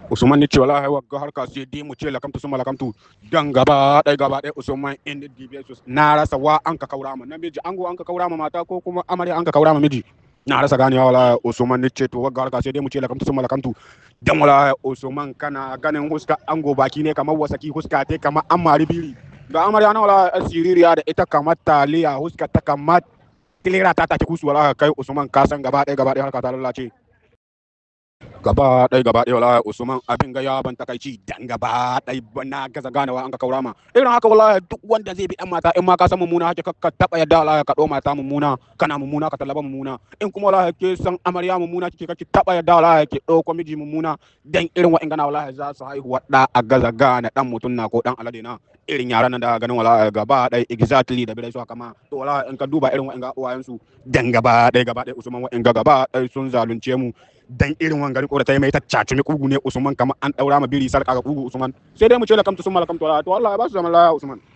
Usman ni ce wallahi wagga harka sai dai mu ce lakamtu suma lakamtu dan gaba ɗaya gaba ɗaya Usman in the DBS na rasa wa an ka kaura ma namiji ango an ka kaura ma mata ko kuma amarya an ka kaura ma miji na rasa ganewa wallahi Usman ni ce to wagga harka sai dai mu ce lakamtu suma lakamtu dan wallahi Usman kana ganin huska ango baki ne kamar wasaki huska te kamar amari biri ga amarya na wallahi siririya da ita kamar taliya huska ta kamar tilera ta take kusu wallahi kai Usman ka san gaba ɗaya gaba ɗaya harka ta lalace gaba ɗaya gaba ɗaya wallahi Usman abin ga ya ban takaici dan gaba ɗaya na gaza ganawa an ka kaura ma irin haka wallahi duk wanda zai bi ɗan mata in ma ka san mummuna hake ka taɓa yadda wallahi ka ɗo mata mummuna kana mummuna ka talaba mummuna in kuma wallahi ke san amarya mummuna kike kake taɓa yadda wallahi ke ɗauko miji mummuna dan irin wa'in gana wallahi za su haihuwa ɗa a gaza gane ɗan mutum na ko ɗan alade na irin yaran nan da ganin wallahi gaba ɗaya exactly da bai su kama to wallahi in ka duba irin wa'in ga uwayensu dan gaba ɗaya gaba ɗaya Usman wa'in ga gaba ɗaya sun zalunce mu dan irin wangari ko da ta yi mai ta cacumi kugu ne Usman kamar an daura ma biri sarka ga kugu Usman sai dai mu ce lakamtu sun malakamtu to Allah ya ba su zaman laya Usman